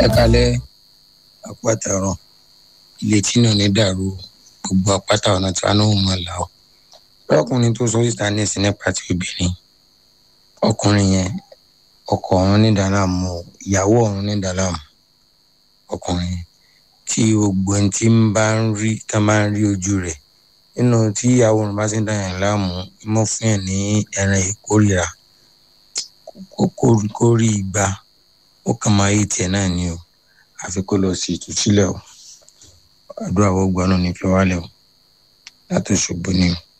ẹ kalẹ àpàtàrọ ilé tí náà ní dàrú gbogbo àpáta ọ̀nà tí wọn náà mọ̀ là ó lọkùnrin tó sọ síta ní ìsìn nípa ti obìnrin ọkùnrin yẹn ọkọ ọ̀run ní dàlámù ìyàwó ọ̀run ní dàlámù ọkùnrin yẹn tí gbogbo ẹni tí ń bá ń rí tá máa ń rí ojú rẹ̀ nínú tí ìyàwó ọ̀run bá ti ń dà yẹn láàmú mọ́ fún yẹn ní ẹran ìkórìíra kó rí igba ó kàn máa yé tiẹ̀ náà ni o àfi kó lọ sí ìtúsílẹ̀ o àdúrà wọ́n gbọ́nà ní fi wálẹ̀ o látò ṣògbó ni o.